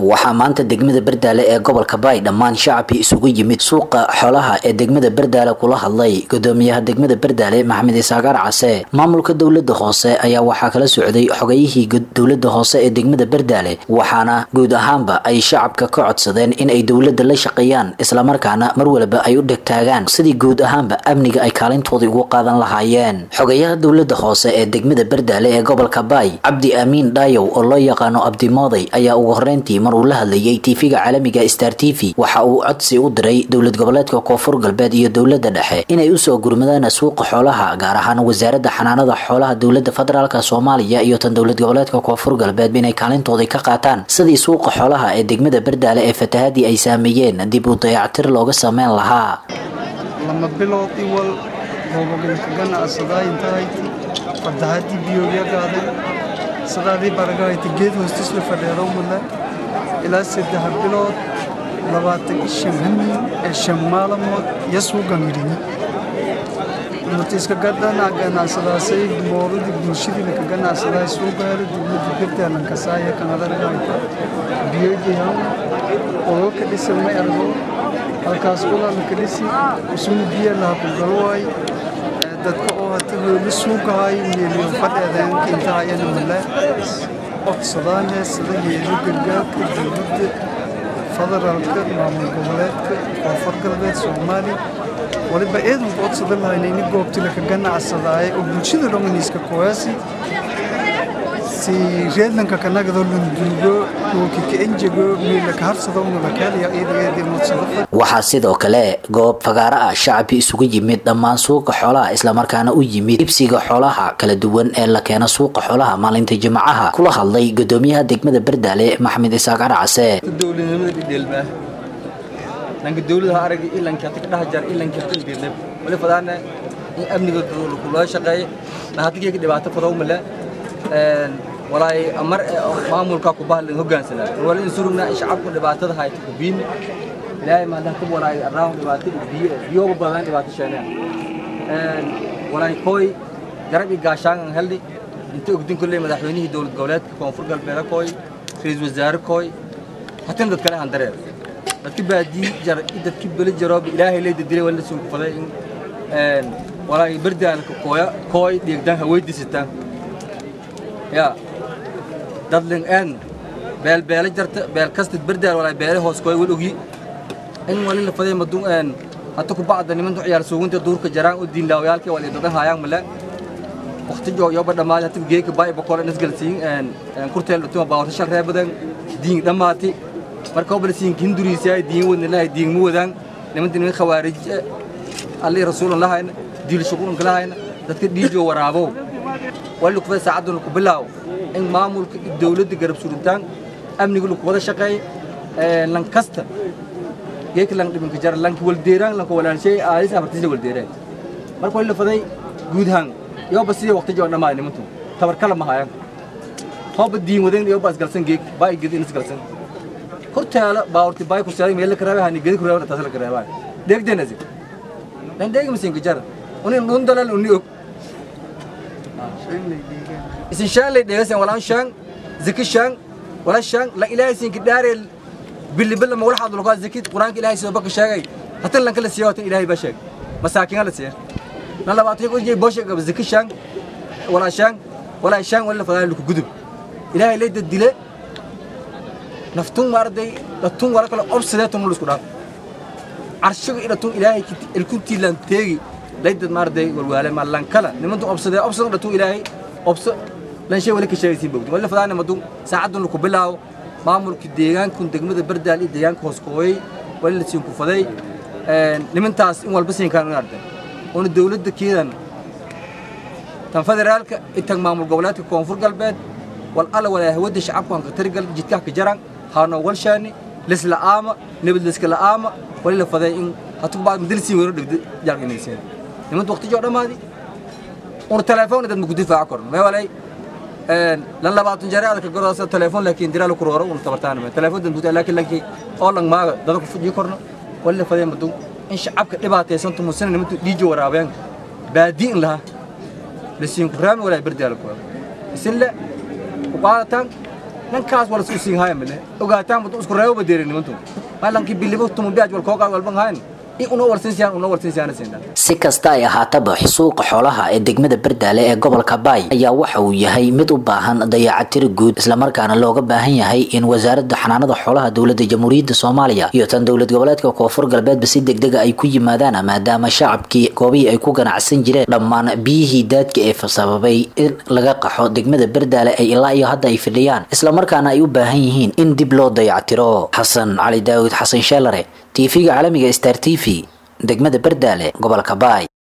waxaa maanta degmada bardaale ee gobolka baay dhammaan shacabkii isugu yimid suuqa xoolaha ee degmada bardaale kula hadlay gudoomiyaha degmada bardaale maxamed isaagaar case maamulka dowlada hoose ayaa waxaa kala socday xogayihii dowlada hoose ee degmada bardaale waxaana guud ahaanba ay shacabka ka codsadeen in ay dowlada la shaqeeyaan islamarkaana mar waliba ay u dhegtaagaan sidii guud ahaanba amniga ay kaalintoodii ugu qaadan lahaayeen xogayaha dowlada hoose ee degmada bardaale ee gobolka baay cabdi aamiin dhaayow oo loo yaqaano abdimooday ayaa ugu horeyntii mar uu la hadlayay tv-ga caalamiga star t v waxa uu codsi u diray dowlad goboleedka koonfur galbeed iyo dowlada dhexe inay usoo gurmadaan suuqa xoolaha gaar ahaan wasaaradda xanaanada xoolaha dowlada federaalk soomaaliya iyo tan dowlad goboleedka koonfur galbeed inay kaalintoodii ka qaataan sidii suuqa xoolaha ee degmada bardaale ee fatahadii ay saameeyeen dib u dayactir looga sameyn lahaa lama bilood iwal goobogalka ganacsadaa intahayti fatahaddii biyooga qaadeen sadaadii baragahayti geed hoostis la fadheedo mudle ilaa saddex bilood labaatan iyo shan hamin ee shan maalmood iyo suugan yidhini mutiiska gadana ganacsadaasay mooradii bulshadiina ka ganacsadaay suugaari dowladda gardaalan kasaaya kanadargahayta biyojihan ololka dhisa may argo halkaas ulalka dhisi usuma biya laha ku galwaay dadka oo hata hooli suugahay meeliyo fadheedeenka intaha iyana male codsadaane sida yeeli gargaarka dowladda federaalka maamul goboleedka koonfur galbeed soomaaliya waliba eedanku codsada lahayna ini goobtila ka ganacsadaaye oo bulshada dhomaniiska kowaasi si reedlanka kanagado lunduugo ookika enjego meela ka harsado unulakeelaya eedageedii mudsado waxaa sidoo kale goob fagaaro ah shacabkii isugu yimid dhammaan suuqa xoolaha islamarkaana u yimid ibsiga xoolaha kala duwan ee la keeno suuqa xoolaha maalinta jimcaha kula hadlay gudoomiyaha degmada bardaale maxamed isaaqar case dowladnimada dhidheelmaa dhanka dowladaha aragay ilankii hata ka dhaha jar ilankii hata dhidheelnay wali fadaana in amniga loo shaqeeyo nahatigeyga dhibaato fadow male walaay mar maamulka ku bahlan hoggaansanaa wala in surugna shacabku dhibaatada hayta ku biin ilaahay ma dhahta walaay araaw dhibaato biyo biyo badan dhibaato sheegnaa walaay koy garab i gaashaan heldi inta ogdin kulley madaxweynihii dowlad goboleedka koonfur galbeed koy ra'iisul wasaare koy hatin dad kale handareer dadki baadii jar dadki beli jaroob ilaahay leeyda dilay wala soo kufaday in walaay bardaalka koya koy dhiigdan haweydiisatan ya dadling en beel beele jarta beel kastid bardaal walaa beele hoos koy wal ogi in wali la faday madun en hata ku bacda nimantu ciyaar suugunta duurka jaraan u diin laawayaalkii wali dadan haayaan male waqti joo yoba dhamaad hata geeka baay boqol in isgalsiin en kurteel dhutuma baawta shal reebadan diin dhamaati marka oo balsiin kinduriisay diin wadna lahay diin mu wadaan nimantii niman khawaarij alli rasuulullah diil shuqulun kalahayn dadka dhiijo waraabo wali ku saacaduna ku bilaaw in maamulka dawladda garab surintaan amniga lagu wada shaqeey lan kasta geek lan dhibinka jar lanki waldeeraan lanka walaalshay aadis abartiisa waldeeraan marka wali la faday guud ahaan yoba sidii waqti joo dhammaay nimantu tabar kala mahayaan hooba diin wadan yoba isgalsan geek baa igedi isgalsan hortaala baawrti baay ku saaray meel ka raabay hani gedi ku raabay taas la karaabay deegdeenasi dan deeg misin ka jar unin dhundalal uni og isin shaan lay dhegasan walaan shaan zaki shaan wala shaan la ilaahay sin ki dhaarel billi billi ma wala hadlo ka zaki quraanka ilaahay soo baka sheegay hatan lan kala siyo hatan ilaahay ba sheeg masaakin la siya la labaatay ko jey boshe gab zaki shaan wala shaan wala shaan wala fadaan ku gudub ilaahay lay dile naftun marday datun wala kala obsideetum lu isku dhaaf arshiga idatun ilaahay ilkunti lan teegi laydad marday walwaale ma lan kala nimantu obsadee obsad dhatu ilaahay obso lan shay wali ka sheegaysiin bogdi wala fadaana madu saacadun ku bilaaw maamulka deegaanka degmada bardaal iyo deegaanka hoos kooyay wali la siin ku faday nimantaas in walba siin kaan arday oo dawladda keedan tan federaalka intan maamul goboleedka koonfur galbeed wal alla wala hawada shacabku aan qatar gal jidka ka jaran haano walshaani lisla aama nabad liska la aama wali la faday in hatu baad madalsiin weero dhigday jarqinaysan nimantu waqti joo dhamaadi un telefoon dad mugu difaac korno ma walay een lan labaatan jare aad ka goroosa telefoon laakiin diraal ku rooro un tabartaan ma telefoon dad mugu laakiin laakiin oo lang maaga dad ku fujiyo korno wala faday madu in shacabka dhibaataysan tumusan nimantu dhiijo waraabeen baadiin laha lasiin ku raami walaa bardaal ku isin la ku qaadatan ninkaas wala isku siin haya male ogaataan madu isku reebo badeerin nimantu malankii bilibo tumu biaj wal kooqaad walban hayn si kasta ay ahaataba suuqa xoolaha ee degmada bardaale ee gobolka baay ayaa waxa uu yahay mid u baahan dayacatiro guud islamarkaana looga baahan yahay in wasaaradda xanaanada xoolaha dowladda jamhuuriyadda soomaaliya iyo tan dowlad goboleedka koonfur galbeedba si degdega ay ku yimaadaan maadaama shacabkii goobihii ay ku ganacsan jireen dhammaan biyihii daadka ee sababay in laga qaxo degmada bardaale ay ilaa iyo hadda ay fidhiyaan islamarkaana ay u baahan yihiin in dib loo dayactiro xasan cali daawud xasan sheelare tv-ga caalamiga star t v degmada bardaale gobolka baay